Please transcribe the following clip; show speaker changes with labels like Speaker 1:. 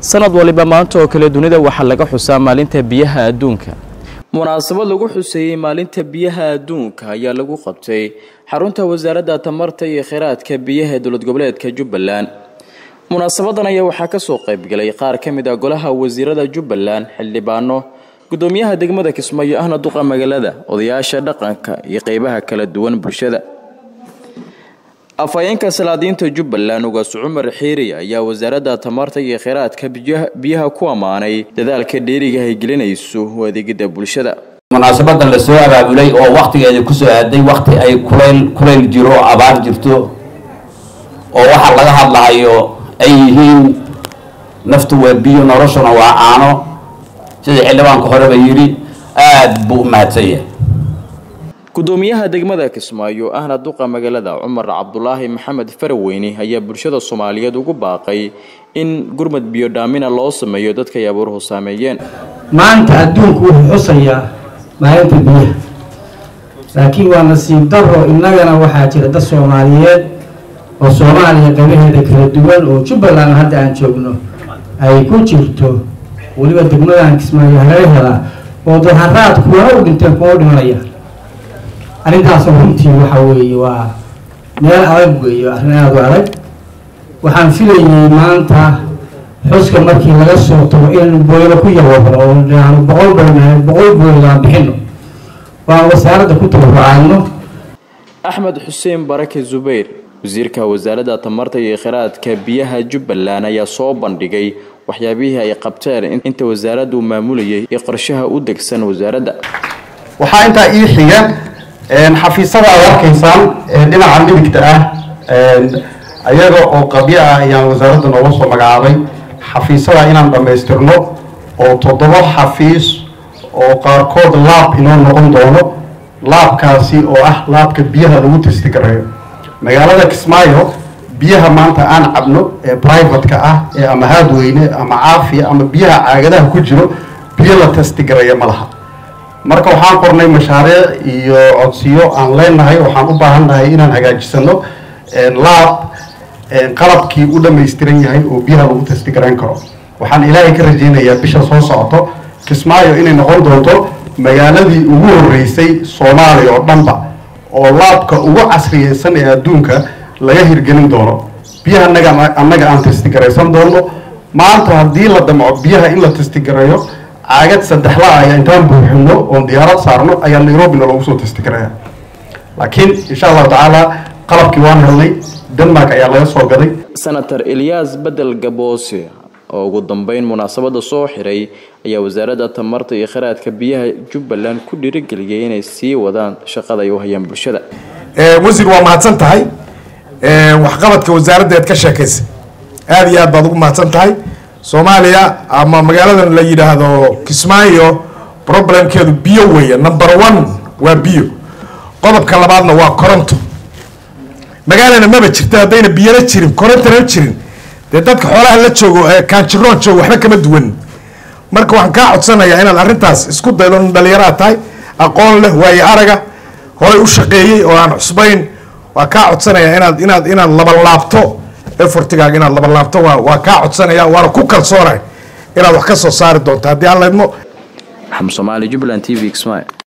Speaker 1: sanad waliba maanta oo kale dunida waxaa laga xusaa maalinta biyaha adduunka munaasabad lagu xuseeyey maalinta biyaha adduunka ayaa lagu qabtay xarunta wasaaradda tamarta iyo kheyraadka biyaha ee dowlad goboleedka jubbaland munaasabadan ayaa waxaa kasoo qaybgalay qaar ka mid ah golaha wasiirada jubbaland xildhibaano gudoomiyaha degmada kismaayo ahna duqa magaalada odayaasha dhaqanka iyo qeybaha kala duwan bulshada afhayeenka salaadiinta jubbaland ugaas cumar xiiri ayaa wasaaradda tamarta iyo kheyraadka biyaha ku ammaanay dadaalka dheeriga ay gelinayso u adeegida bulshada
Speaker 2: munaasabadan la soo abaabulay oo wakhtigeeda kusoo aaday wakhti ay kulayl kulayl jiro abaar jirto oo waxaa laga hadlahayo ay yihiin naftu waa biyo noloshuna waa caano sida xildhibaanka horeba yidhi aada buu u mahadsan yahay
Speaker 1: gudoomiyaha degmada kismaayo ahna duqa magaalada cumar cabdulaahi maxamed faraweyne ayaa bulshada soomaaliyeed ugu baaqay in gurmad biyo dhaamina loo sameeyo dadka ay abuuruhu saameeyeen
Speaker 3: maanta adduunku wuxuu xusayaa maalinta biyaha laakiin waa nasiib daro innagana waxaa jira dad soomaaliyeed oo soomaaliya qaybaheeda kala duwan oo jubbaland hadda aan joogno ay ku jirto weliba degmadan kismaayo hareerhela oo daharaad kuwana u dhinteen kuwa u dhimanayaan arrintaasoo runtii waxa weeye waa meel adag weeye arrin aada u adag waxaan filayay maanta xuska markii laga soo tago in booylo ku yawabro oo dhaano boqol boyna boqol booylo aan bixino oo aan wasaaradda ku tabarucaadno
Speaker 1: axmed xuseen barake zubayr wasiirka wasaaradda tamarta iyo kheyraadka biyaha jubbaland ayaa soo bandhigay waxyaabihii ay qabteen inta wasaaraddu maamulayay iyo qorshaha u degsan wasaaradda
Speaker 4: waxaa intaa ii xiga xafiisada aad arkaysaan dhinaca midigta ah ayaga oo qabyo ah ayaan wasaaradda nooga soo magacaabay xafiisada inaan dhammaystirno oo toddoba xafiis oo qaarkood laab inoo noqon doono laabkaasi oo ah laabka biyaha lagu testigareeyo magaalada kismaayo biyaha maanta aan cabno ee brivatka ah ee ama haadweyne ama caafiya ama biyaha caagadaha ku jiro biyo la testigareeya ma laha marka waxaan qornay mashaariic iyo codsiyo aan leenahay waxaan u baahannahay inaan hagaajisano laab qalabkii u dhammaystiran yahay oo biyaha lagu testigarayn karo waxaan ilaahay ka rajaynayaa bisha soo socoto kismaayo inay noqon doonto magaaladii ugu horreysay soomaaliya oo dhanba oo laabka ugu casriyeysan ee adduunka laga hirgelin doono biyaha anaga annaga aan testigaraysan doono maanta haddii la damco biyaha in la testigareeyo caagad saddexla ayaa intaan buuxino oon diyaarad saarno ayaa nairobina loogu soo testigaraya laakiin insha allahu tacaala qalabkii waan helnay denmark ayaa laga soo gaday
Speaker 1: senator eliyas bedel gaboose oo ugu dambeyn munaasabada soo xiray ayaa wasaaradda tamarta iyo kheyraadka biyaha jubbaland ku dhiirigeliyay inay sii wadaan shaqada ay u hayaan bulshada
Speaker 5: wasiir waa mahadsan tahay waxqabadka wasaaraddeed ka sheekaysa aada iyo aad baad ugu mahadsan tahay soomaaliya ama magaaladan la yidhaahdo kismaayo problemkeedu biyo weeye number one waa biyo qodobka labaadna waa koronto magaalana maba jirta haddayna biyana jirin korontana jirin dee dadka xoolaha la joogo ee kaanjiroon joogo waxba kama duwan marka waxaan kaa codsanayaa inaad arrintaas isku daydo nin dhalinyaraad tahay aqoon leh waayo araga horay u shaqeeyey oo aan cusbayn waa kaa codsanayaa inaad inaad inaad labanlaabto efortigaaga inaad labanlaabto waa waa kaa codsanaya waana ku kalsoonay inaad wax ka soo saari doonto haddii aan laydmo
Speaker 1: maxamed soomaali jubbaland t v kismaayo